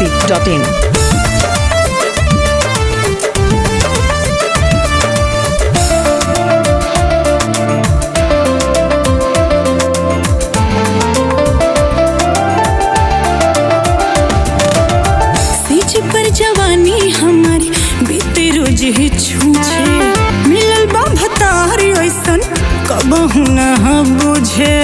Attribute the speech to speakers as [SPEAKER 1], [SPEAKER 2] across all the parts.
[SPEAKER 1] masti.in.
[SPEAKER 2] सीज पर जवानी हमारी बीते रोज ही छूछे मिलल बा भतारी ऐसन कबहू न बुझे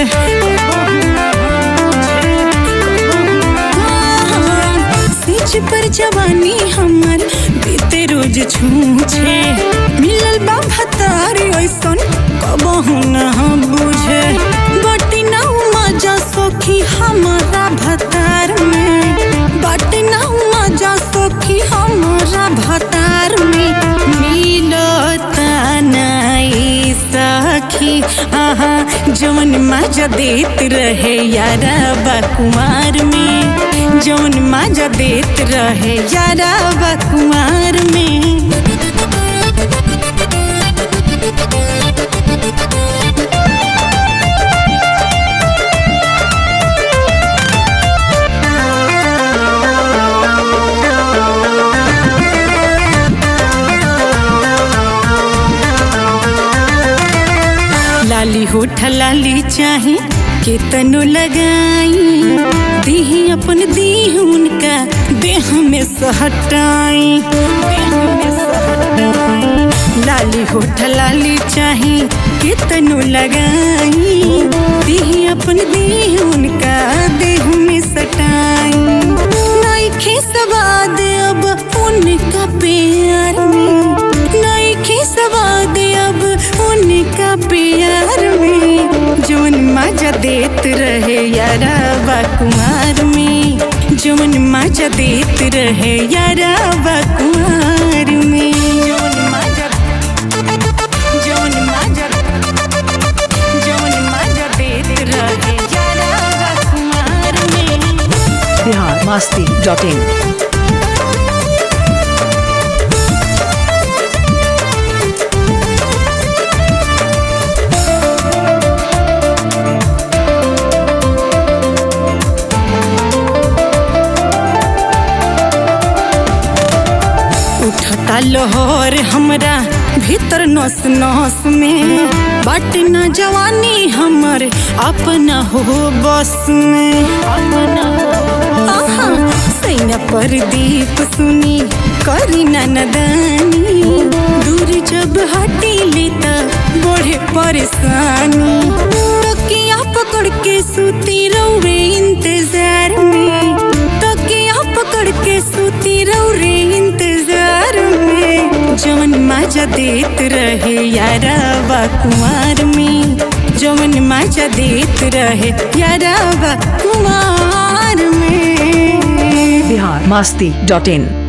[SPEAKER 2] सीज पर जवानी हमार बीते रोज छूछे मिलल बा भतारी ऐसन कबहू न बुझे बटी ना मजा सखी हमारा भतार में बटी ना मजा सखी हमारा भतार में मिलता नाई सखी आहा जवन मजा देत रहे यारा बा कुमार में जवन मजा देत रहे यारा बा कुमार में लाली होठ लाली चाही केतनो लगाई दीही अपन दीह उनका देह में सहटाई देह में सहटाई लाली होठ लाली चाही केतनो लगाई दीही अपन दीह उनका देह में सटाई नइखे सवाद अब उनका प्यार में नइखे सवाद अब उनका प्यार में जवन मजा देत रहे यारा बा कुमार में जवन मजा देत रहे यारा बा कुमार में जवन मजा जवन मजा जवन मजा देत रहे यारा बा कुमार में
[SPEAKER 1] Bihar masti.in.
[SPEAKER 2] उठता लोहर हमरा भीतर नस नस में बाट न जवानी हमर अपना हो बस में आहा, सैना पर दीप सुनी करी ना नदानी दूर जब हटी लेता बढ़े परेशानी तकिया पकड़ के सूती रौरे इंतजार में तकिया पकड़ के सूती रौरे इंतजार में जवन मजा देत रहे यारा बा कुमार में जवन मजा देत रहे यारा बा कुमार में
[SPEAKER 1] Bihar masti.in.